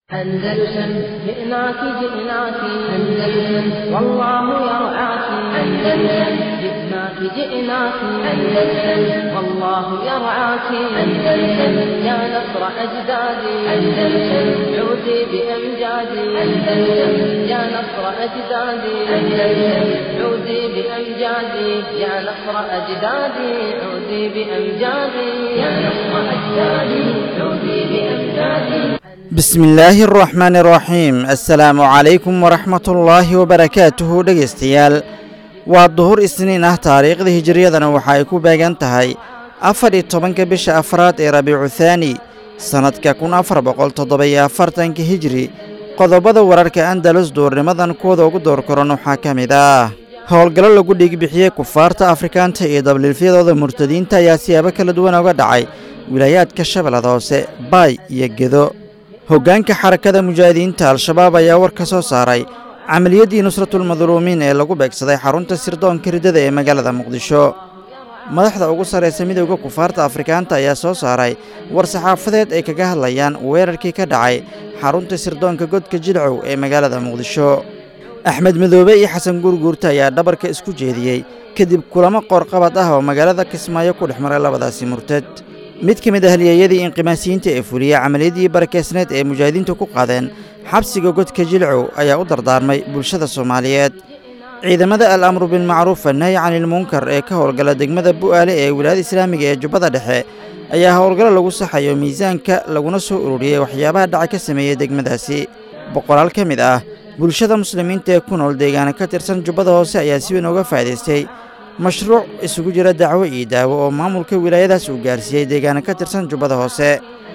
أندلسن جئناك جئناك أندلسن والله يرعاك أندلسن جئناك جئناك أندلسن والله يرعاك أندلسن يا نصر أجدادي أندلسن عودي بأمجادي أندلسن يا نصر أجدادي أندلسن عودي بأمجادي يا نصر أجدادي عودي بأمجادي يا نصر أجدادي عودي بأمجادي bismi illaahi araxmaani araxiim assalaamu calaykum waraxmatullaahi wabarakaatuhu dhegaystayaal waa duhur isniin ah taariikhda hijiriyadana waxa ay ku beegan tahay afar iyo tobanka bisha afraad ee rabiicu thaani sannadka kun afar boqol toddoba-iyo afartanka hijiri qodobada wararka andalus duurnimadan kuwada ugu door koran waxaa ka mid ah howlgallo lagu dhiigbixiyey kufaarta afrikaanta iyo dabliilfyadooda murtadiinta ayaa siyaabo kala duwan uga dhacay wilaayaadka shabeellada hoose baay iyo gedo hoggaanka xarakada mujaahidiinta al-shabaab ayaa war ka soo saaray camaliyaddii nusratulmadluumiin ee lagu beegsaday xarunta sirdoonka riddada ee magaalada muqdisho madaxda ugu sarraysa midowda kufaarta afrikaanta ayaa soo saaray war saxaafadeed ay kaga hadlayaan weerarkii ka dhacay xarunta sirdoonka godka jilcow ee magaalada muqdisho axmed madoobe iyo xasan guurguurta ayaa dhabarka isku jeediyey kadib kulamo qoorqabad ah oo magaalada kismaayo ku dhex maray labadaasi murtad mid ka mid ah halyeeyadii inqimaasiyiinta ee fuliya camaliyaddii barakeysneed ee mujaahidiintu ku qaadeen xabsiga godka jilcow ayaa u dardaarmay bulshada soomaaliyeed ciidamada al amru bilmacruuf annahyi canilmunkar ee ka howlgala degmada bu'aale ee wilaayada islaamiga ee jubbada dhexe ayaa howlgallo lagu saxayo miisaanka laguna soo ururiyey waxyaabaha dhaca ka sameeyey degmadaasi boqolaal ka mid ah bulshada muslimiinta ee ku nool deegaana ka tirsan jubbada hoose ayaa si weyn uga faa'idaystay mashruuc isugu jira dacwo iyo daawo oo maamulka wilaayadaas uu gaarsiiyey deegaana ka tirsan jubbada hoose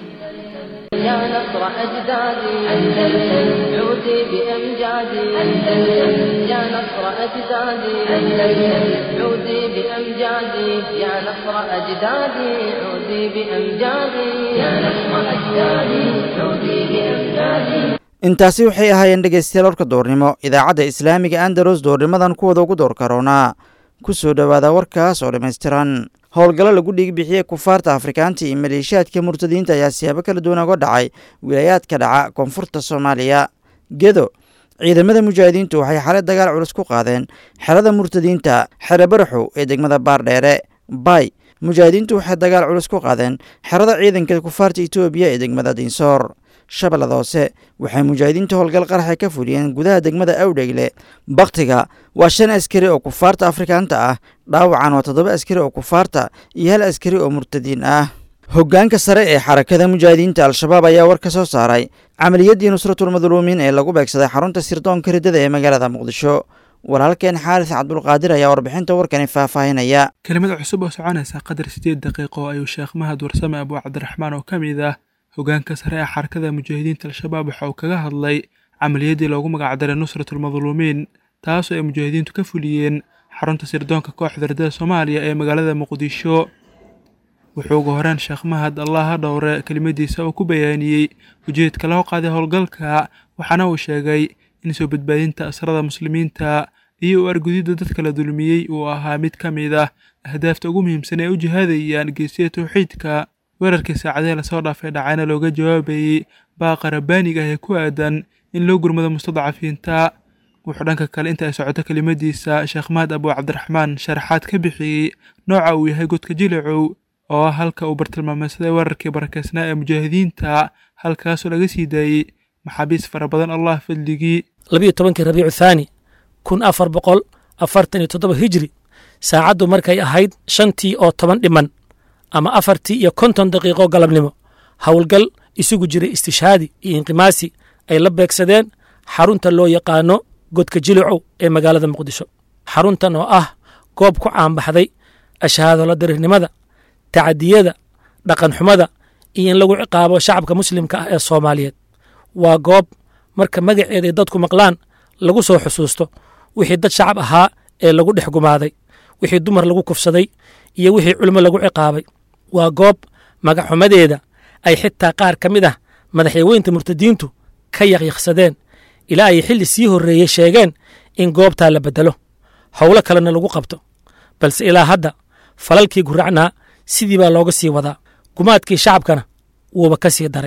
يا نصر أجدادي أندلسن عودي بأمجادي أندلسن يا نصر أجدادي أندلسن عودي بأمجادي يا نصر أجدادي عودي بأمجادي يا نصر أجدادي عودي بأمجادي intaasi waxay ahaayeen dhegaystayaal warka doornimo idaacadda islaamiga andalus doornimadan kuwada ugu door karoonaa ku soo dhowaada warkaas oo dhammaystiran howlgallo lagu dhiigbixiyey kufaarta afrikaanta iyo maleeshiyaadka murtadiinta ayaa siyaabo kala duwan uga dhacay wilaayaadka dhaca koonfurta soomaaliya gedo ciidamada mujaahidiintu waxay xalay dagaal culus ku qaadeen xerada murtadiinta xere baraxow ee degmada baardheere bay mujaahidiintu waxay dagaal culus ku qaadeen xerada ciidanka kufaarta etoobiya ee degmada dinsoor shabeellada hoose waxay mujaahidiinta howlgal qaraxa ka fuliyeen gudaha degmada awdhegle bakhtiga waa shan askari oo kufaarta afrikaanta ah dhaawacan waa toddoba askari oo kufaarta iyo hal askari oo murtadiin ah hoggaanka sare ee xarakada mujaahidiinta al-shabaab ayaa war ka soo saaray camaliyaddii nusratulmadluumiin ee lagu beegsaday xarunta sirdoonka riddada ee magaalada muqdisho walaalkeen xaaris cabdulqaadir ayaa warbixinta warkani faahfaahinaya kelimada cusub oo soconaysa qadar siddeed daqiiqo ayuu sheekh mahad warsame abuu cabdiraxmaan oo ka mid ah hoggaanka sare ee xarakada mujaahidiinta al-shabaab waxa uu kaga hadlay camaliyaddii loogu magacdaray nusratulmadluumiin taasoo ay mujaahidiintu ka fuliyeen xarunta sirdoonka kooxda riddada soomaaliya ee magaalada muqdisho wuxuu ugu horeen sheekh mahad allah ha dhowre kelimadiisa uu ku bayaaniyey ujeedka loo qaaday howlgalka waxaana uu sheegay in soo badbaadinta asrada muslimiinta iyo u argudidda dadka la dulmiyey uu ahaa mid ka mid ah ahdaafta ugu muhiimsan ee u jihaadayaan geesiya tawxiidka weerarkii saacadee lasoo dhaafay dhacayna looga jawaabayey baaqa rabbaaniga ah ee ku aadan in loo gurmado mustadcafiinta wuxuu dhanka kale inta ay socoto kelimadiisa sheekh mahad abuu cabdiraxmaan sharaxaad ka bixiyey nooca uu yahay godka jilicow oo ah halka uu bartilmaameysaday weerarkii barakeysnaa ee mujaahidiinta halkaasoo laga sii daayey maxaabiis fara badan allah fadligii labiyo tobankii rabiicu thaani kun afar boqol afartan iyo toddoba hijri saacaddu markay ahayd shantii oo toban dhiman ama afartii iyo konton daqiiqo galabnimo howlgal isugu jiray istishaadi iyo inqimaasi ay la beegsadeen xarunta loo yaqaano godka jilicow ee magaalada muqdisho xaruntan oo ah goob ku caanbaxday ashahaadola darirnimada tacadiyada dhaqanxumada iyo in lagu ciqaabo shacabka muslimka ah ee soomaaliyeed waa goob marka magaceeda ay dadku maqlaan lagu soo xusuusto wixii dad shacab ahaa ee lagu dhex gumaaday wixii dumar lagu kufsaday iyo wixii culimo lagu ciqaabay waa goob magaxumadeeda ay xitaa qaar ka mid ah madaxyaweynta murtadiintu ka yaqyaqsadeen ilaa ay xilli sii horreeyey sheegeen in goobtaa la beddelo howlo kalena lagu qabto balse ilaa hadda falalkii guracnaa sidii baa looga sii wadaa gumaadkii shacabkana wuuba ka sii daray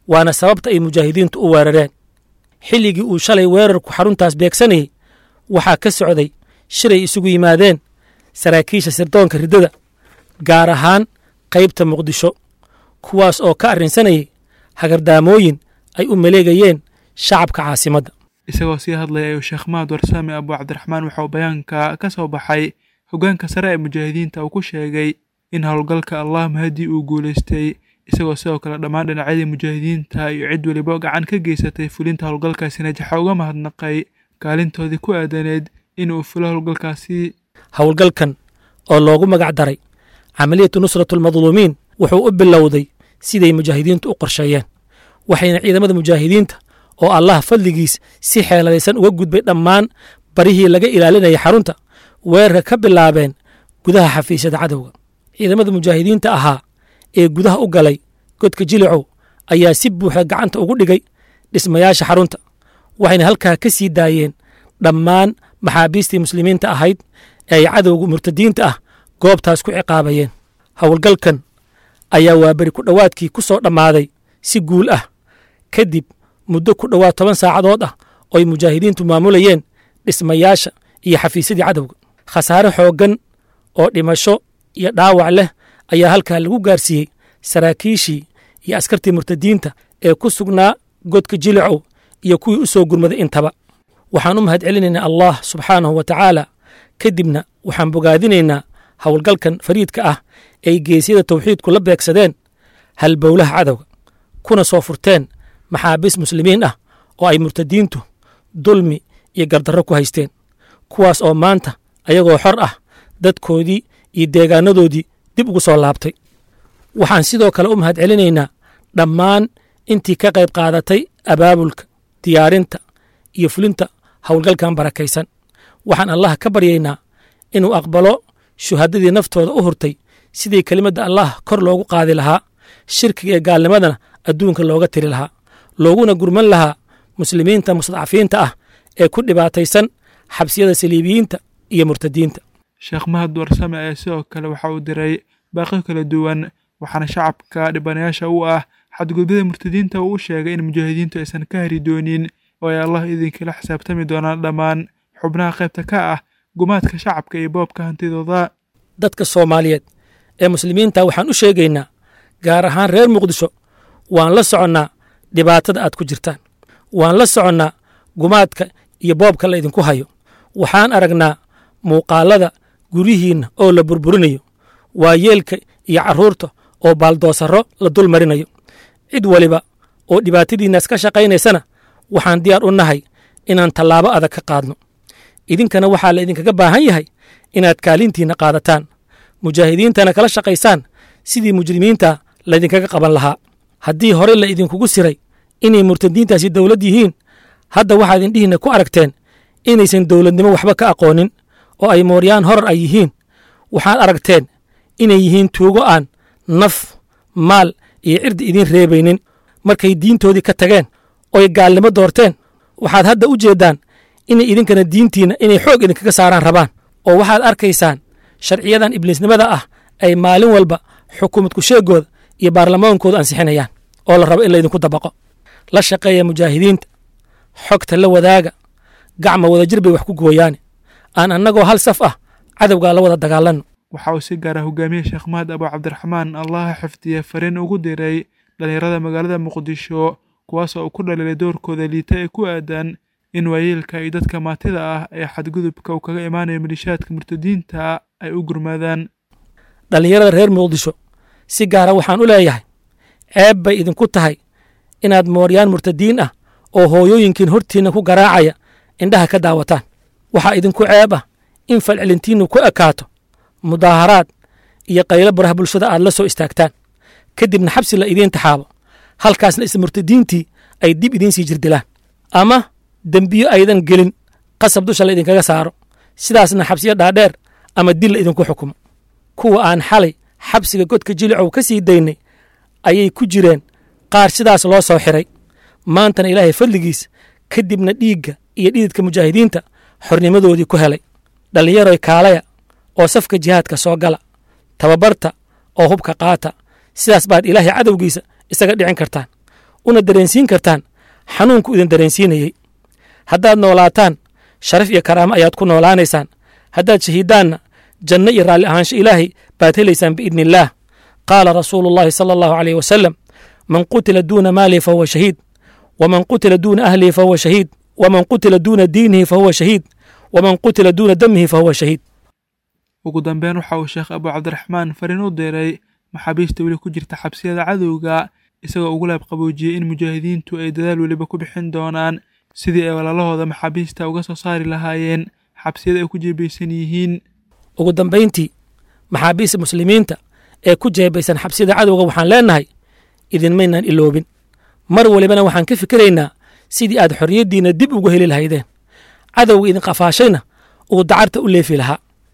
waana sababta ay mujaahidiintu u weerareen xilligii uu shalay weerarku xaruntaas beegsanayey waxaa ka socday shiray isugu yimaadeen saraakiisha sirdoonka riddada gaar ahaan qaybta muqdisho kuwaas oo ka arrinsanayay hagardaamooyin ay u maleegayeen shacabka caasimadda isagoo sii hadlaya ayuu sheekh mahad warsaame abu cabdiraxmaan waxa uu bayaanka ka soo baxay hoggaanka sare ee mujaahidiinta uu ku sheegay in howlgalka allah mahadii uu guulaystay isagoo sidoo kale dhammaan dhinacyadii mujaahidiinta iyo cid weliba gacan ka geysatay fulinta howlgalkaasi najaxa uga mahadnaqay kaalintoodii ku aadaneed in uu fulo howlgalkaasi howlgalkan oo loogu magac daray camaliyatu nusratu almadluumiin wuxuu u bilowday siday mujaahidiintu u qorsheeyeen waxayna ciidamada mujaahidiinta oo allah fadligiis si xeeladaysan uga gudbay dhammaan barihii laga ilaalinayay xarunta weerarka ka bilaabeen gudaha xafiisyada cadowga ciidamada mujaahidiinta ahaa ee gudaha u galay godka jilicow ayaa si buuxda gacanta ugu dhigay dhismayaasha xarunta waxayna halkaa ka sii daayeen dhammaan maxaabiistii muslimiinta ahayd ee ay cadowga murtadiinta ah goobtaas ku ciqaabayeen howlgalkan ayaa waaberi ku dhowaadkii ku soo dhammaaday si guul ah kadib muddo ku dhowaad toban saacadood ah oo ay mujaahidiintu maamulayeen dhismayaasha iyo xafiisyadii cadowga khasaare xooggan oo dhimasho iyo dhaawac leh ayaa halkaa lagu gaarsiiyey saraakiishii iyo askartii murtadiinta ee ku sugnaa godka jilicow iyo kuwii u soo gurmaday intaba waxaan u mahad celinaynaa allah subxaanahu wa tacaala kadibna waxaan bogaadinaynaa howlgalkan fariidka ah ay geesyada tawxiidku la beegsadeen halbowlaha cadowga kuna soo furteen maxaabiis muslimiin ah oo ay murtadiintu dulmi iyo gardarro ku haysteen kuwaas oo maanta ayagoo xor ah dadkoodii iyo deegaanadoodii dib ugu soo laabtay waxaan sidoo kale u mahad celinaynaa dhammaan intii ka qayb qaadatay abaabulka diyaarinta iyo fulinta howlgalkan barakaysan waxaan allah ka baryaynaa inuu aqbalo shuhadadii naftooda u hurtay sidii kelimadda allah kor loogu qaadi lahaa shirkiga ee gaalnimadana adduunka looga tiri lahaa looguna gurman lahaa muslimiinta mustadcafiinta ah ee ku dhibaataysan xabsiyada saliibiyiinta iyo murtadiinta sheekh mahad warsame ayaa sidoo kale waxa uu diray baaqyo kala duwan waxaana shacabka dhibanayaasha u ah xadgudubyada murtadiinta uu u sheegay in mujaahidiintu aysan ka hari doonin oo ay allah idinkala xisaabtami doonaan dhammaan xubnaha qaybta ka ah gumaadka shacabka iyo boobka hantidooda dadka soomaaliyeed ee muslimiinta waxaan u sheegaynaa gaar ahaan reer muqdisho waan la soconnaa dhibaatada aad ku jirtaan waan la soconnaa gumaadka iyo boobka la idinku hayo waxaan aragnaa muuqaalada guryihiinna oo la burburinayo waayeelka iyo carruurta oo baaldoosarro la dul marinayo cid waliba oo dhibaatadiinnaas ka shaqaynaysana waxaan diyaar u nahay inaan tallaabo adag ka qaadno idinkana waxaa la idinkaga baahan yahay inaad kaalintiinna qaadataan mujaahidiintana kala shaqaysaan sidii mujrimiinta laydinkaga qaban lahaa haddii hore la idinkugu siray inay murtadiintaasi dowlad yihiin hadda waxaad indhihiinna ku aragteen inaysan dowladnimo waxba ka aqoonin oo ay mooryaan horar ay yihiin waxaad aragteen inay yihiin tuugo aan naf maal iyo cirdi idiin reebaynin markay diintoodii ka tageen oy gaalnimo doorteen waxaad hadda u jeeddaan inay idinkana diintiinna inay xoog idinkaga saaraan rabaan oo waxaad arkaysaan sharciyadan ibliisnimada ah ay maalin walba xukuumad kusheegooda iyo baarlamaankooda ansixinayaan oo la rabo in laydinku dabaqo la shaqeeya mujaahidiinta xogta la wadaaga gacma wadajir bay wax ku gooyaane aan annagoo hal saf ah cadowgaa la wada dagaalanno waxa uu si gaara hogaamiye sheekh mahad abu cabdiraxmaan allaha xifdiye fariin ugu diray dhallinyarada magaalada muqdisho kuwaasoo uu ku dhaliilay doorkooda liita ee ku aadan in waayeelka iyo dadka maatida ah ee xadgudubka uu kaga imaanayo malishaadka murtadiinta ay u gurmaadaan dhallinyarada reer muqdisho si gaara waxaan u leeyahay ceeb bay idinku tahay inaad mooryaan murtadiin ah oo hooyooyinkiin hortiinna ku garaacaya indhaha ka daawataan waxaa idinku ceeb ah in falcelintiinnu ku ekaato mudaaharaad iyo qaylo baraha bulshada aad la soo istaagtaan kadibna xabsi la idiin taxaabo halkaasna isla murtadiintii ay dib idiin sii jirdilaan ama dembiyo aydan gelin qasab dusha la idinkaga saaro sidaasna xabsiyo dhaadheer ama dil la idinku xukumo kuwa aan xalay xabsiga godka jilicow ka sii daynay ayay ku jireen qaar sidaas loo soo xiray maantana ilaahay fadligiis kadibna dhiigga iyo dhididka mujaahidiinta xornimadoodii ku helay dhallinyaroy kaalaya oo safka jihaadka soo gala tababarta oo hubka qaata sidaas baad ilaahay cadowgiisa isaga dhicin kartaan una dareensiin kartaan xanuunku idin dareensiinayey haddaad noolaataan sharaf iyo karaamo ayaad ku noolaanaysaan haddaad shahiidaanna janno iyo raalli ahaansho ilaahay baad helaysaan biidni illaah qaala rasuulu llahi sala allahu aleyh wasalam man qutila duuna maalihi fahuwa shahiid waman qutila duuna ahlihi fahuwa shahiid waman qutila duuna diinihi fahuwa shahiid waman qutila duuna damihi fahuwa shahiid ugu dambeyn waxa uu sheekh abu cabdiraxmaan fariin u diray maxaabiista weli ku jirta xabsiyada cadowga isagoo ugu laab qaboojiyey in mujaahidiintu ay dadaal weliba ku bixin doonaan sidii ay walaalahooda maxaabiista uga soo saari lahaayeen xabsiyada ay ku jeebaysan yihiin ugu dambayntii maxaabiista muslimiinta ee ku jeebaysan xabsiyada cadowga waxaan leennahay idinmaynaan iloobin mar walibana waxaan ka fikiraynaa sidii aad xorriyaddiinna dib ugu heli lahaydeen cadowga idin qafaashayna uu dacarta u leefi lahaa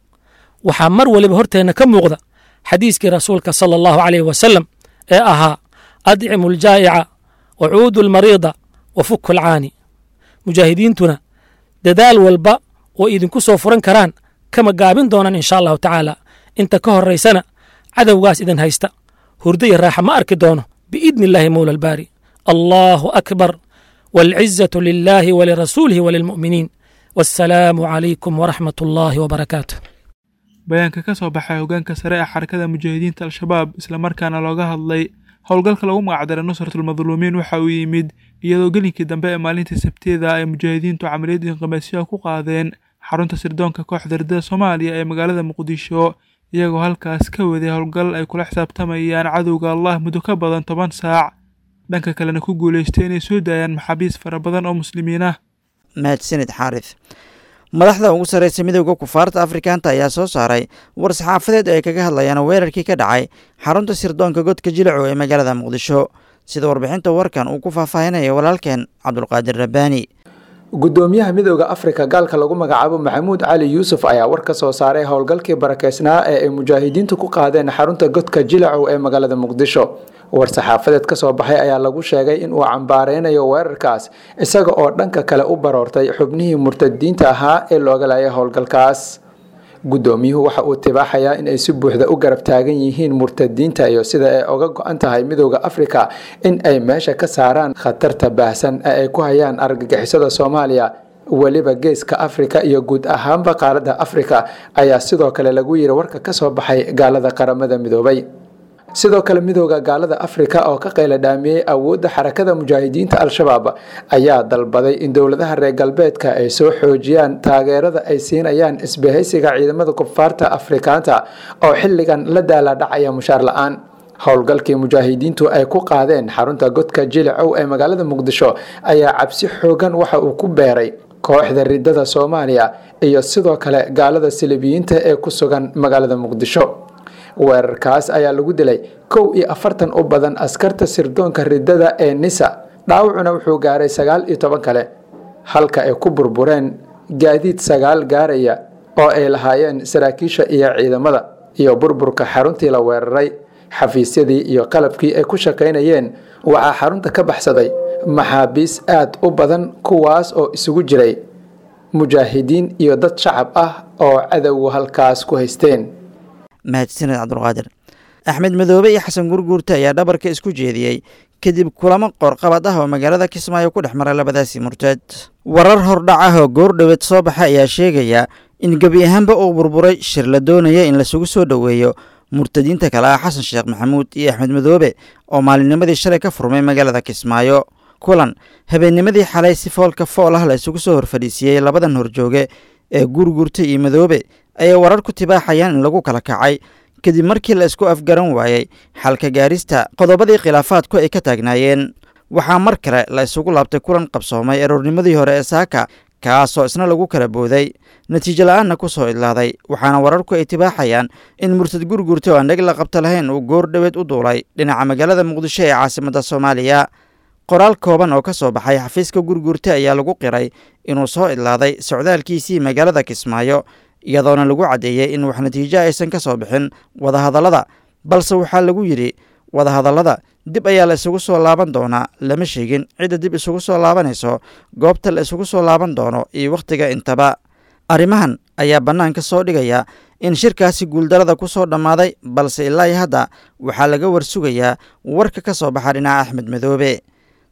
waxaa mar waliba horteenna ka muuqda xadiiskii rasuulka sala allahu caleyh wasalam ee ahaa adcimu aljaa'ica wa cuudu almariida wa fuku alcaani mujaahidiintuna dadaal walba oo idinku soo furan karaan kama gaabin doonaan insha allahu tacaala inta ka horraysana cadowgaas idin haysta hurdo iyo raaxa ma arki doono biidni illaahi mowla albaari allahu akbar waalcizatu lilaahi walirasuulihi walilmu'miniin wassalaamu calaykum waraxmat ullaahi wabarakaatu bayaanka ka soo baxay hoggaanka sare ee xarakada mujaahidiinta al-shabaab islamarkaana looga hadlay howlgalka lagu magacdaray nusratulmadluumiin waxa uu yimid iyadoo gelinkii dambe ee maalintii sabteeda ay mujaahidiintu camaliyad inqimaasyaha ku qaadeen xarunta sirdoonka kooxda ridada soomaaliya ee magaalada muqdisho iyagoo halkaas ka waday howlgal ay kula xisaabtamayaan cadowga allah muddo ka badan toban saac dhanka kalena ku guulaystay inay soo daayaan maxaabiis fara badan oo muslimiin ah mahadsanid xaaris madaxda ugu sarreysa midooda kufaarta afrikaanta ayaa soo saaray war saxaafadeed ay kaga hadlayaan weerarkii ka dhacay xarunta sirdoonka godka jilaco ee magaalada muqdisho sida warbixinta warkan uu ku faahfaahinaya walaalkeen cabdulqaadir rabbaani gudoomiyaha midooda afrika gaalka lagu magacaabo maxamuud cali yuusuf ayaa war ka soo saaray howlgalkii barakeysnaa ee ay mujaahidiintu ku qaadeen xarunta godka jilacow ee magaalada muqdisho war saxaafadeed ka soo baxay ayaa lagu sheegay in uu cambaareynayo weerarkaas isaga oo dhanka kale u baroortay xubnihii murtadiinta ahaa ee looga laayay howlgalkaas guddoomiyuhu waxa uu tibaaxayaa in ay si buuxda u garab taagan yihiin murtadiinta iyo sida ay oga go-an tahay midooda afrika in ay meesha ka saaraan khatarta baahsan ee ay ku hayaan argagixisada soomaaliya weliba geeska afrika iyo guud ahaanba qaaradda afrika ayaa sidoo kale lagu yiri warka ka soo baxay gaalada qaramada midoobay sidoo kale midooda gaalada afrika oo ka qayla dhaamiyey awoodda xarakada mujaahidiinta al-shabaab ayaa dalbaday in dowladaha reer galbeedka ay soo xoojiyaan taageerada ay siinayaan isbahaysiga ciidamada kufaarta afrikaanta oo xilligan la daaladhacaya mushaar la-aan howlgalkii mujaahidiintu ay ku qaadeen xarunta godka jilacow ee magaalada muqdisho ayaa cabsi xoogan waxa uu ku beeray kooxda ridada soomaaliya iyo sidoo kale gaalada silibiyiinta ee ku sugan magaalada muqdisho weerarkaas ayaa lagu dilay kow iyo afartan u badan askarta sirdoonka ridada ee nisa dhaawacuna wuxuu gaaray sagaal iyo toban kale halka ay ku burbureen gaadiid sagaal gaaraya oo ay lahaayeen saraakiisha iyo ciidamada iyo burburka xaruntii la weeraray xafiisyadii iyo qalabkii ay ku shaqaynayeen waxaa xarunta ka baxsaday maxaabiis aad u badan kuwaas oo isugu jiray mujaahidiin iyo dad shacab ah oo cadowgu halkaas ku haysteen mahadsaned cabdulqaadir axmed madoobe iyo xasan gurguurte ayaa dhabarka isku jeediyey kadib kulamo qoorqabad ah oo magaalada kismaayo ku dhex maray labadaasi murteed warar hordhac ah oo goordhoweed soo baxay ayaa sheegaya in gebi ahaanba uu burburay shir la doonaya in lasugu soo dhoweeyo murtadiinta kale ah xasan sheekh maxamuud iyo axmed madoobe oo maalinnimadii shalay ka furmay magaalada kismaayo kulan habeennimadii xalay si foolka fool ah la isugu soo horfadhiisiiyey labadan horjooge ee gurgurta iyo madoobe ayay warar ku tibaaxayaan in lagu kala kacay kadib markii la isku afgaran waayey xalka gaarista qodobadii khilaafaadku ay ka taagnaayeen waxaa mar kale la isugu laabtay kulan qabsoomay aroornimadii hore ee saaka kaasoo isna lagu kala booday natiijo la-aanna ku soo idlaaday waxaana wararku ay tibaaxayaan in murtad gurgurta oo aan dheg la qabta lahayn uu goor dhoweed u duulay dhinaca magaalada muqdisho ee caasimadda soomaaliya qoraal kooban oo ka soo baxay xafiiska gurgurta ayaa lagu qiray inuu soo idlaaday socdaalkiisii magaalada kismaayo iyadoona lagu caddeeyey in wax natiijo aysan ka soo bixin wadahadallada balse waxaa lagu yidhi wadahadallada dib ayaa la isugu soo laaban doonaa lama sheegin cidda dib isugu soo laabanayso goobta la isugu soo laaban doono iyo wakhtiga intaba arrimahan ayaa bannaanka soo dhigaya in shirkaasi guuldarada ku soo dhammaaday balse ilaa iyo hadda waxaa laga warsugayaa warka ka soo baxa dhinaca axmed madoobe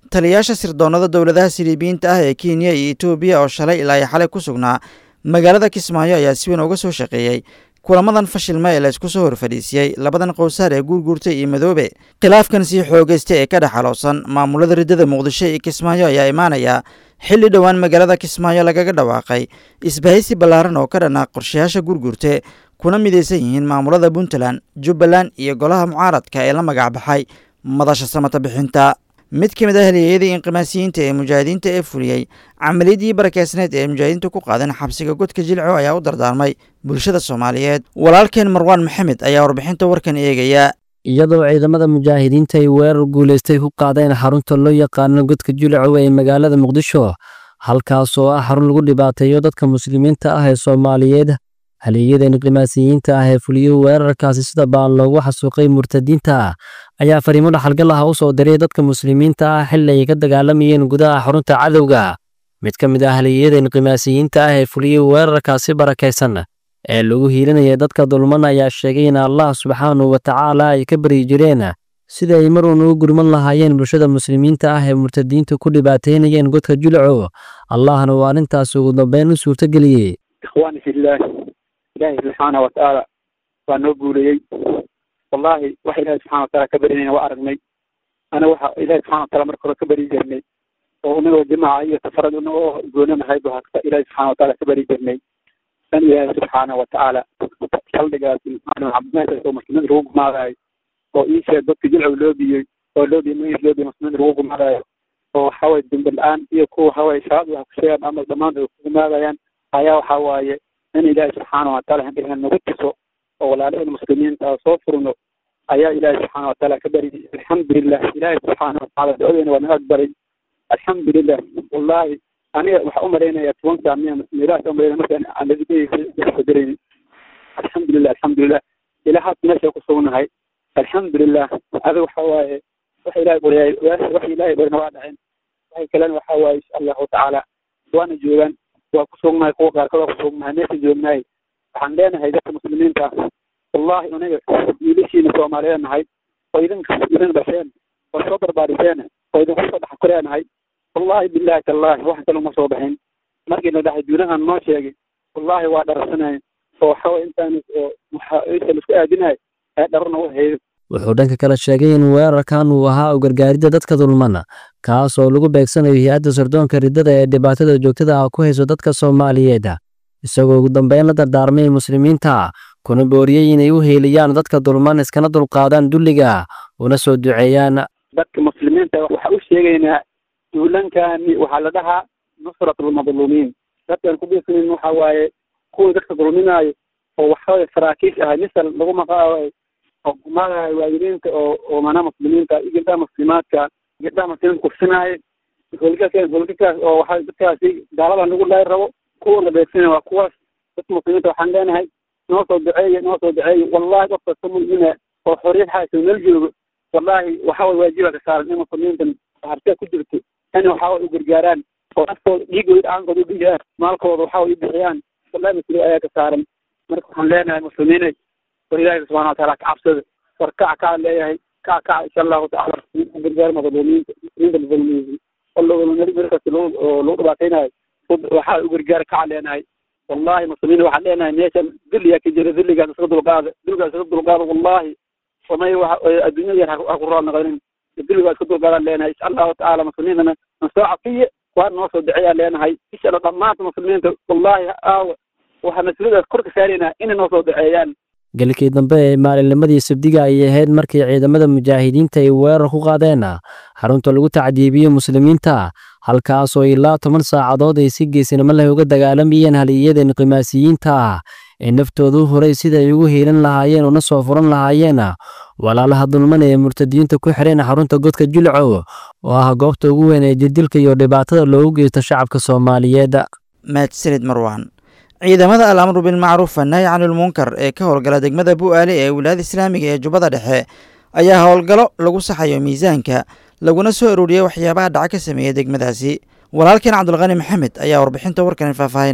taliyaasha sirdoonnada dowladaha siliibiyiinta ah ee kenya iyo etoobiya oo shalay ilaa iyo xalay ku sugnaa magaalada kismaayo ayaa si weyn uga soo shaqeeyey kulamadan fashilma ee laysku soo horfadhiisiyey labadan qowsaar ee guurguurtay iyo madoobe khilaafkan sii xoogaysta ee ka dhex xaloosan maamulada riddada muqdisho iyo kismaayo ayaa imaanaya xilli dhowaan magaalada kismaayo lagaga dhawaaqay isbahaysi ballaaran oo ka dhanaa qorshayaasha guurguurte kuna midaysan yihiin maamulada puntland jubbaland iyo golaha mucaaradka ee la magac baxay madasha samata bixinta mid ka mid ah halyeeyadii inqimaasiyiinta ee mujaahidiinta ee fuliyey camaliyaddii barakeysneed ee mujaahidiinta ku qaadeen xabsiga godka jilco ayaa u dardaarmay bulshada soomaaliyeed walaalkeen marwaan maxamed ayaa warbixinta warkan eegaya iyadoo ciidamada mujaahidiinta ay weerar guulaystay ku qaadeen xarunta loo yaqaano godka jilcow ee magaalada muqdisho halkaas oo ah xarun lagu dhibaateeyo dadka muslimiinta ah ee soomaaliyeed halyeeyada inqimaasiyiinta ah ee fuliyey weerarkaasi sida baan loogu xasuuqay murtadiinta ayaa fariimo dhaxalgal ah u soo diray dadka muslimiinta ah xilli ay ka dagaalamayeen gudaha xarunta cadowga mid ka mid ah halyeeyada inqimaasiyiinta ah ee fuliyey weerarkaasi barakaysan ee lagu hiilinaya dadka dulman ayaa sheegay in allah subxaanahu wa tacaala ay ka baryi jireen sida ay mar uun ugu gurman lahaayeen bulshada muslimiinta ah ee murtadiinta ku dhibaateynayeen godka julco allahna uu arrintaasi ugu dambeyn u suurtageliyey ikhwaani fillaah ilaahay subxaana wa tacaala waa noo guuleeyey wallaahi waxa ilaahay subxana wataala ka barinayna waa aragnay ana waxa ilaahay subxana wataala marka hore ka bari jirnay oo unagoo jimaaca iyo safarad unagoo goonanahay ba hasta ilaahay subxana wataala ka bari jirnay dan ilaahay subxaana wa tacaala saldhigaasi meeshaas oo muslimiinta lagu gumaadayo oo ii sheeg dadka jilcow loo biyey oo loo biyey magis loo biyey muslimiinta lagu gumaadayo oo waxaway dembe la-aan iyo kuwa waxaway shabaab wax ku sheegaan ama dhammaantood ku gumaadayaan ayaa waxa waaye in ilaahay subxaana wataala handhigan nagu tuso oo walaalaheen muslimiinta soo furno ayaa ilaahay subxaana wataala ka bari alxamdulilah ilaahay subxaana wataala ducadeena waa naga aqbalay alxamdulilah wallahi aniga waxaa umalaynaya tobanka miya meelahaas umalaynaya markaan aan ladigadirayni alxamdulilah alxamdulilah ilaa haata meesha ku sugnahay alxamdulilah adiga waxa waaye waxa ilahay baryaay waxa ilahay barina waa dhaceen waxay kalena waxa waaye insha allahu tacaala waana joogaan waa ku sugnahay kuwa qaarkood waa ku sugnahay meesha joognahay waxaan leenahay dadka muslimiinta wallahi aniga wiilashiina soomaaliyeed nahay oo idinka idin dhasheen oo soo barbaariseen oo idinku soo dhex koreenahay wallahi billahi tallahi wax kale uma soo baxin markii la dhahay duunahan noo sheegay wallahi waa dharasanayn oo waxaway intaan waxa laisku aadinahay ee dharana u haydo wuxuu dhanka kale sheegay in weerarkan uu ahaa u gargaaridda dadka dulmana kaas oo lagu beegsanayo hay-adda sardoonka riddada ee dhibaatada joogtada ah ku hayso dadka soomaaliyeed isagoo ugu dambeyn la dardaarmay muslimiinta kuna booriyey inay u heeliyaan dadka dulman iskana dulqaadaan dulliga una soo duceeyaan dadka muslimiinta waxaa u sheegaynaa duulankani waxaa la dhahaa nusratulmadluumiin dadkan ku biirsanin waxa waaye kuwii dadka dulminaayo oo waxaway saraakiish ahay misal lagu maqaayo oo gumaadayo waalidiinta oo oo mana muslimiinta iyo gabdhaha muslimaadka gabdhaha muslimiinta kufsinaayo holgakaas holgakaas oo waxa dadkaasi gaaladan lagu laay rabo kuwana beegsina waa kuwaas dadka muslimiinta waxaan leenahay noo soo duceeya noo soo duceeya wallahi qof kasta mu'mina oo xorriyad haysa meel joogo wallahi waxa way waajiba ka saaran in muslimiintan hartee ku jirto in waxa way u gargaaraan oo naftooda dhiigooda dhacaankooda u dhigayaan maalkooda waxa way u bixiyaan wallahi mas-uuliya ayaa ka saaran marka waxaan leenahay muslimiinay war ilaahi subxana wataala ka cabsada war kaca kaa leeyahay kaca kaca insha allahu tacala gargaar madluumiinta muslimiinta madluumiyiin markaas lagu dhibaataynayo waxaa u gargaar kaca leenahay wallahi muslimiin waxaan leenahay meeshan dulliyaa ka jira dulligaas iska dulqaada dulligaas iska dulqaada wallahi samay adduunyadan ha ku raal noqonin dulligaa iska dulqaadaan leenahay insha allahu tacaala muslimiintana nasoo cafiye waa noo soo duceeyaan leenahay insha allah dhammaanta muslimiinta wallahi aawa waxaa mas-uuliyadaas kor ka saaraynaa inay noo soo duceeyaan galkii dambe ee maalinnimadii sabdiga ayay ahayd markii ciidamada mujaahidiinta ay weerar ku qaadeen xarunta lagu tacdiibiyo muslimiinta halkaasoo ilaa toban saacadood ay si geesinimo leh uga dagaalamayeen haliyada inqimaasiyiinta ee naftoodu horay sida ay ugu hiilan lahaayeen una soo furan lahaayeen walaalaha dulman ee murtadiyiinta ku xidheen xarunta godka jilcow oo ah goobta ugu weyn ee jirdilka iyo dhibaatada loogu geysto shacabka soomaaliyeed mahadsanid marwaan ciidamada al amru bilmacruuf annaahi canilmunkar ee ka howlgala degmada bu'aale ee wilaayada islaamiga ee jubbada dhexe ayaa howlgalo lagu saxayo miisaanka laguna soo arooriyey waxyaabaha dhaca ka sameeya degmadaasi walaalkeen cabdulqani maxamed ayaa warbixinta warkan faahfaahinaya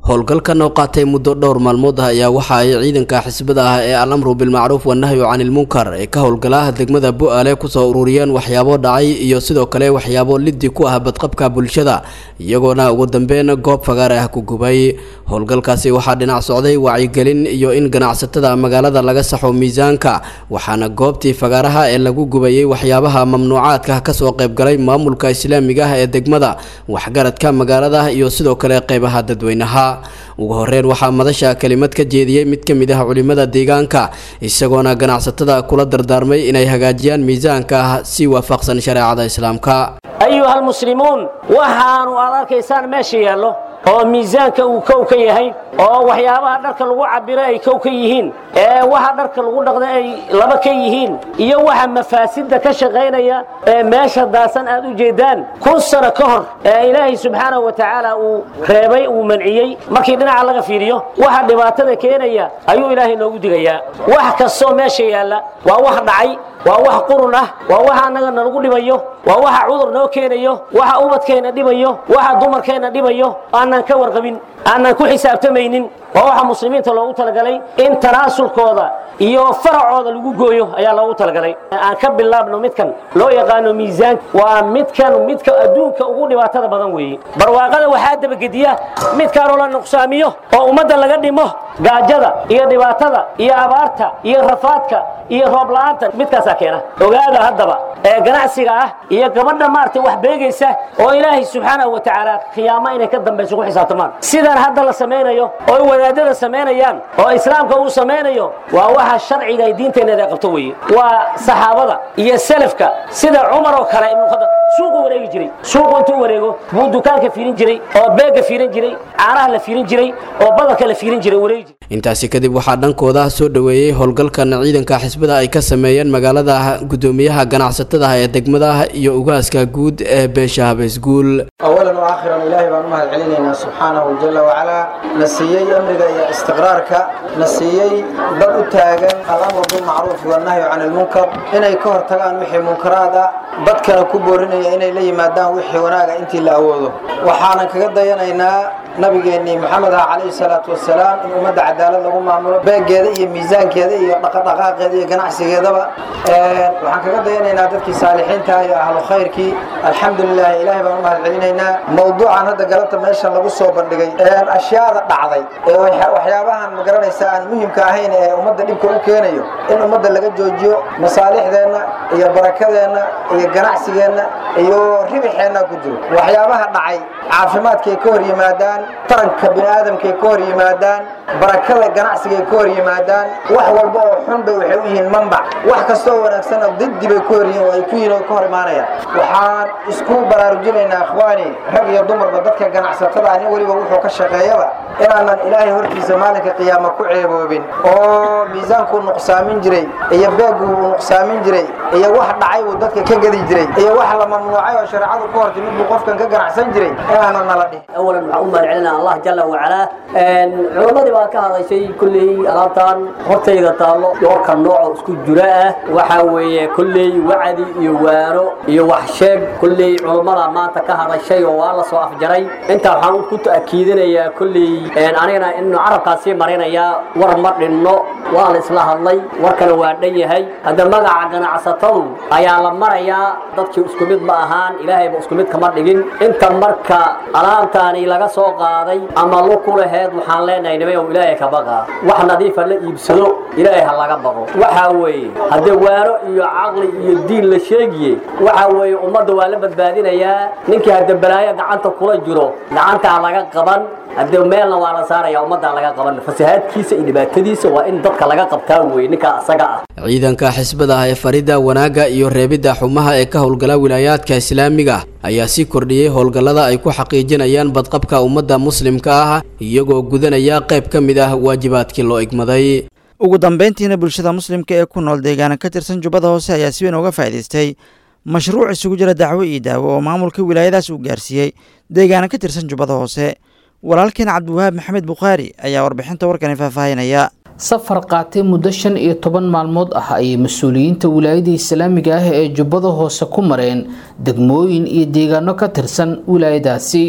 howlgalkan oo qaatay muddo dhowr maalmood ah ayaa waxa ay ciidanka xisbada ah ee alamru bilmacruuf wanahyu canilmunkar ee ka howlgala degmada bu-aale kusoo ururiyeen waxyaabo dhacay iyo sidoo kale waxyaabo liddi ku ah badqabka bulshada iyagoona ugu dambeyn goob fagaar ah ku gubay howlgalkaasi waxaa dhinac socday wacyigelin iyo in ganacsatada magaalada laga saxo miisaanka waxaana goobtii fagaaraha ee lagu gubayey waxyaabaha mamnuucaadka kasoo qaybgalay maamulka islaamiga ah ee degmada waxgaradka magaalada iyo sidoo kale qeybaha dadweynaha ugu horeyn waxaa madasha kelimad ka jeediyey mid ka mid ah culimada deegaanka isagoona ganacsatada kula dardaarmay inay hagaajiyaan miisaanka ah si waafaqsan shareecada islaamka ayuha almuslimuun waxaanu aad arkaysaan meesha yaallo oo miisaanka uu kow ka yahay oo waxyaabaha dharka lagu cabiro ay kow ka yihiin ee waxa dharka lagu dhaqda ay laba ka yihiin iyo waxa mafaasidda ka shaqaynaya ee meesha daasan aad u jeedaan kun sano ka hor ee ilaahay subxaanahu wa tacaala uu reebay uu manciyey markii dhinaca laga fiiriyo waxa dhibaatada keenaya ayuu ilaahay noogu digayaa wax kastoo meesha yaalla waa wax dhacay waa wax qurun ah waa waxa annaga nalagu dhibayo waa waxa cudur noo keenayo waxa ubadkeenna dhibayo waxa dumarkeenna dhibayo aanan ka warqabin aanan ku xisaabtamaynin waa waxa muslimiinta loogu talagalay in tanaasulkooda iyo faracooda lagu gooyo ayaa loogu talagalay aan ka bilaabno midkan loo yaqaano miisaanka waa midkan midka adduunka ugu dhibaatada badan weeye barwaaqada waxaa dabagediya midkaanoo la nuqsaamiyo oo ummadda laga dhimo gaajada iyo dhibaatada iyo abaarta iyo rafaadka iyo roob la'aanta midkaasaa keena ogaada haddaba ee ganacsiga ah iyo gabadha maaragtay wax beegaysa oo ilaahay subxaanahu wa tacaala khiyaamo inay ka dambayso ku xisaabtamaan sidan hadda la samaynayo oo wadaadada samaynayaan oo islaamka uu samaynayo waa waxa sharciga ay diinteenneeda qabto weeye waa saxaabada iyo salafka sida cumar oo kale ibnu khadab suuqu wareegi jiray suuqu intuu wareego buu dukaanka fiirin jiray oo beegga fiirin jiray caanaha la fiirin jiray oo badarka la fiirin jiray wareegi jiray intaasi kadib waxaa dhankooda soo dhoweeyey howlgalkan ciidanka xisbada ay ka sameeyeen magaalada gudoomiyaha ganacsatada ee degmada iyo ugaaska guud ee beesha habeysguul awalan wa aakhiran ilaahay baan u mahad celinaynaa subxaanahu jala wacalaa na siiyey amniga iyo istiqraarka na siiyey dad u taagan alamru bilmacruufi wannahyu can ilmunkar inay ka hortagaan wixii munkaraad ah dadkana ku boorinaya inay la yimaadaan wixii wanaaga intii la awoodo waxaanan kaga dayanaynaa nabigeennii maxamed ah calayhi salaatu wasalaam in ummadda cadaalad lagu maamulo beegeeda iyo miisaankeeda iyo dhaqadhaqaaqeeda iyo ganacsigeedaba waxaan kaga dayanaynaa dadkii saalixiinta iyo ahlu khayrkii alxamdulilah ilaahay baan u mahad celinaynaa mawduucan hadda galabta meesha lagu soo bandhigay ashyaada dhacday ee waxyaabahan magaranaysa aan muhimka ahayn ee ummadda dhibka u keenayo in ummadda laga joojiyo masaalixdeenna iyo barakadeenna iyo ganacsigeenna iyo ribixeenna ku jiro waxyaabaha dhacay caafimaadkay ka hor yimaadaan taranka bini aadamkay ka hor yimaadaan barakada ganacsigay ka hor yimaadaan wax walba oo xun bay waxay u yihiin manbac wax kastoo wanaagsanna diddi bay ka hor yihiin oo ay ku yihiin oo ka hor imaanayaan waxaan isku baraarujinaynaa akhwaani rag iyo dumarba dadka ganacsatada nin weliba wuxuu ka shaqeeyaba inaanan ilaahay hortiisa maalinka qiyaama ku ceeboobin oo miisaankuu nuqsaamin jiray iyo beeggu uu nuqsaamin jiray iyo wax dhacay buu dadka ka gedi jiray iyo wax la mamnuucay oo shareecadu ka hortay mid buu qofkan ka ganacsan jiray inaanan nala dhihin awalan waxaan u mahad celinaa allah jala wacalaa culammadii baa ka hadashay kulley alaabtan hortayda taallo doorka nooco isku jira ah waxaa weeye kulley wacdi iyo waano iyo wax sheeg kulley culammada maanta ka hadashay oo waa la soo afjaray intaa waxaan ku ta'kiidinayaa kulley anigana inu carabkaasii marinayaa war ma dhinno waa la isla hadlay warkana waa dhan yahay hadda magaca ganacsatadu ayaa la marayaa dadkii isku mid ma ahaan ilaahayba isku mid kama dhigin inta marka alaabtaani laga soo qaaday ama lu ku laheed waxaan leenahay nimayow ilaahay ka baqa wax nadiifa la iibsado ilaahay ha laga baqo waxaa weeye haddee waano iyo caqli iyo diin la sheegiye waxaa weeye ummadda waa la badbaadinayaa ninkii hadde balaayo gacanta kula jiro gacantaa laga qaban haddee meelna waa la saaraya ummaddaa laga qaban fasahaadkiisa iyo dhibaatadiisa waa in dadka laga qabtaa weye ninka asaga ah ciidanka xisbada ah ee farida wanaagga iyo reebidda xumaha ee ka howlgala wilaayaadka islaamiga ayaa sii kordhiyey howlgallada ay ku xaqiijinayaan badqabka ummadda muslimka ah iyagoo gudanaya qayb ka mid ah waajibaadkii loo igmaday ugu dambeyntiina bulshada muslimka ee ku nool deegaana ka tirsan jubbada hoose ayaa si weyn uga faa'idaystay mashruuc isugu jira dacwo iyo daawo oo maamulka wilaayadaas uu gaarsiiyey deegaana ka tirsan jubbada hoose walaalkeen cabdiwahaab maxamed bukhaari ayaa warbixinta warkani faahfaahinaya safar qaatay muddo shan iyo toban maalmood ah ayay mas-uuliyiinta wilaayada islaamiga ah ee jubbada hoose ku mareen degmooyin iyo deegaano ka tirsan wilaayadaasi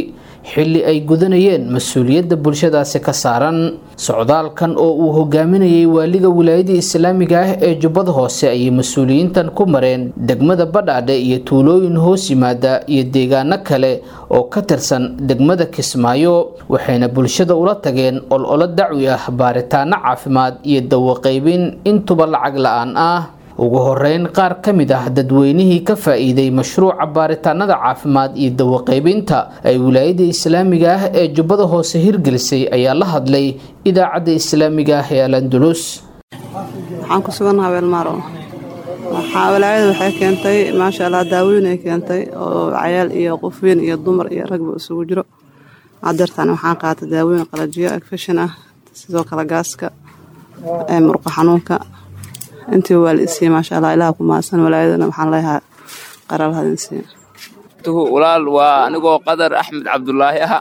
xilli ay gudanayeen mas-uuliyadda bulshadaasi ka saaran socdaalkan oo uu hogaaminayay waaliga wilaayada islaamiga ah ee jubbada hoose ayay mas-uuliyiintan ku mareen degmada badhaadhe iyo tuulooyin hoos yimaada iyo deegaano kale oo ka tirsan degmada kismaayo waxayna bulshada ula tageen ololo dacwi ah baaritaano caafimaad iyo dawaqaybin intuba lacag la-aan ah ugu horeyn qaar ka mid ah dadweynihii ka faa-iiday mashruuca baaritaanada caafimaad iyo dawaqaybinta ay wilaayada islaamiga ah ee jubbada hoose hirgelisay ayaa la hadlay idaacadda islaamiga ah ee al andulus waxaan ku sugannaha weelmaaro waxaa walaayada waxay keentay maasha allah daawoyin ay keentay oo cayaal iyo qof weyn iyo dumar iyo ragba isugu jiro hadeertaan waxaan qaatay daawoyin qalajiyo agfashin ah sidoo kale gaaska murqa xanuunka intii waa la isiiye maasha allah ilaha ku mahadsan walaayadana waxaan leeyahaa qarar hadinsiiya walaal waa anigoo qadar axmed cabdulaahi ah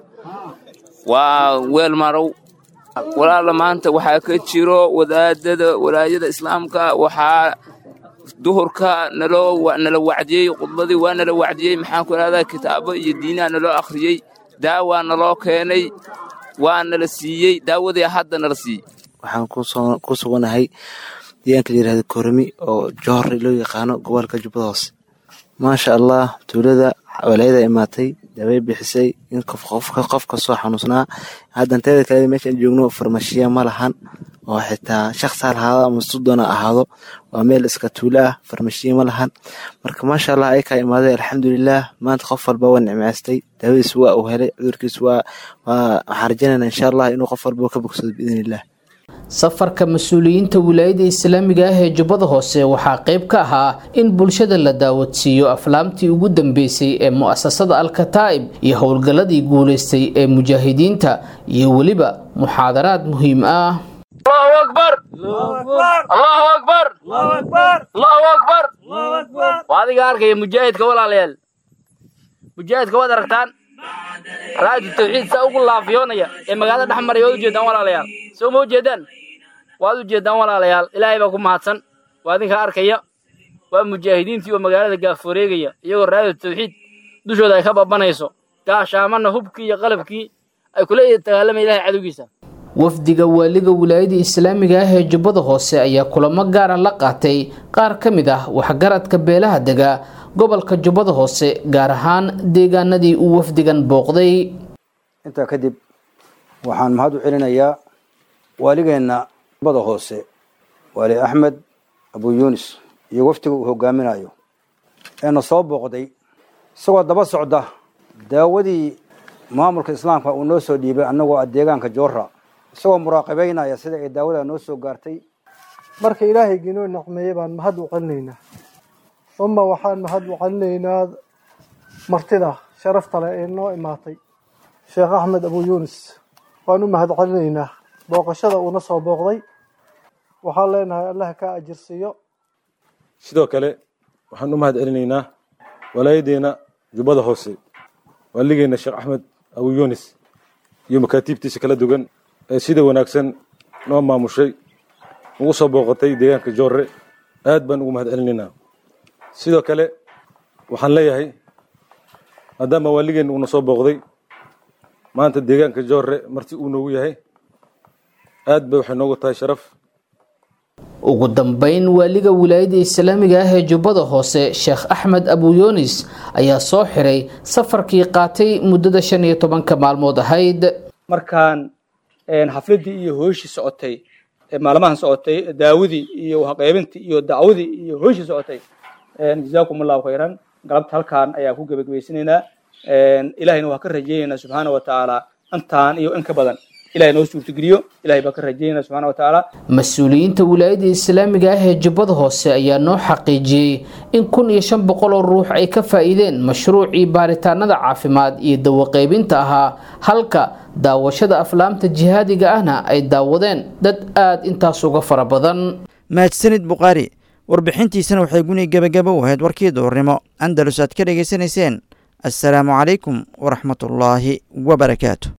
waa weel marow walaala maanta waxaa ka jiro wadaadada walaayada islaamka waxaa duhurka naloo nala wacdiyey khudbadii waa nala wacdiyey maxaan ku idhahdaa kitaabo iyo diinaha naloo akhriyey daawaa naloo keenay waa nala siiyey daawadii hadda nala siiyey waxaan ku suganahay deegaanka la yirahdo kormi oo johor loo yaqaano gobolka jubbada hoose maasha allah tuulada walaayada imaatay daaway bixisay in qof kastoo xanuunsanaa haddan teeda kale meeshaan joogno farmashiya ma lahan oo xitaa shaqsi ha lahaado ama sudoona ahaado waa meel iska tuulo ah farmashiya ma lahan marka maasha allah ayakaa imaaday alxamdulilah maanta qof walba waa nicmaystay daawadiis waa uu helay cudurkiis waa waxaan rajaynayna insha allah inuu qof walba ka bogsado biidnillah safarka mas-uuliyiinta wilaayada islaamiga ah ee jubbada hoose waxaa qayb ka ahaa in bulshada la daawadsiiyo aflaamtii ugu dambeysay ee mu'asasada alkataa'ib iyo howlgalladii guulaystay ee mujaahidiinta iyo weliba muxaadaraad muhiim ah الله أكبر الله أكبر الله أكبر وهذه قارك يا مجاهد كولا ليال مجاهد كولا ركتان راجل التوحيد سأقول الله في يونيا إما قاعد نحمر يود جدان ولا ليال سو مو جدان وهذا جدان ولا ليال إلهي بكم حسن وهذه قارك يا ومجاهدين في مقالة قافوريقيا يقول راجل التوحيد دوشو ذا يخبب بنيسو قاش آمنا هبكي يا قلبكي أي كل يتكلم إلهي عدو جيسا wafdiga waaliga wilaayada islaamiga ah ee jubbada hoose ayaa kulamo gaara la qaatay qaar ka mid ah waxgaradka beelaha dega gobolka jubbada hoose gaar ahaan deegaanadii uu wafdigan booqday intaa kadib waxaan mahad u celinayaa waaligeenna jubbada hoose waali axmed abu yuunis iyo wafdiga uu hogaaminayo eena soo booqday isagoo daba socda daawadii maamulka islaamka uu noo soo dhiibay annagoo ah deegaanka joora isagoo muraaqabeynaya sida ay daawada noo soo gaartay marka ilaahaygi inoo nacmeeyey baan mahad u celinaynaa uma waxaan mahad u celinaynaa martida sharafta leh ee noo imaatay sheekh axmed abu yuunis waan u mahad celinaynaa booqashada uuna soo booqday waxaan leenahay allah ka ajirsiiyo sidoo kale waxaan u mahad celinaynaa walaayadeena jubbada hoose waaligeena sheekh axmed abu yuunis iyo makaatiibtiisa kala duwan ee sida wanaagsan noo maamushay ugu soo booqatay deegaanka joorre aad baan ugu mahad celinaynaa sidoo kale waxaan leeyahay maadaama waaligeen uuna soo booqday maanta deegaanka joorre marti uu noogu yahay aad bay waxay noogu tahay sharaf ugu dambeyn waaliga wilaayada islaamiga ah ee jubbada hoose sheekh axmed abu yuunis ayaa soo xiray safarkii qaatay muddada shan iyo tobanka maalmood ahayd markaan xafladii iyo hooshii socotay maalmahan socotay daawadii iyo waxqaybintii iyo dacwadii iyo hooshii socotay jazaakum allahu khayran galabta halkaan ayaan ku gebagabaysanaynaa ilahayna waa ka rajaynaynaa subxaana wa tacaala intaan iyo in ka badan ilahay noo suurtageliyo ilahay baa ka rajaynaa subxaana wa tacaala mas-uuliyiinta wilaayada islaamiga ah ee jubbada hoose ayaa noo xaqiijiyey in kun iyo shan boqol oo ruux ay ka faa'iideen mashruucii baaritaanada caafimaad iyo dawaqaybinta ahaa halka daawashada aflaamta jihaadiga ahna ay daawadeen dad aad intaas uga fara badan mahadsanid bukhaari warbixintiisana waxay guni gebagaba u ahayd warkii duurnimo andalus aad ka dhegaysanayseen assalaamu calaykum waraxmatullaahi wabarakaatu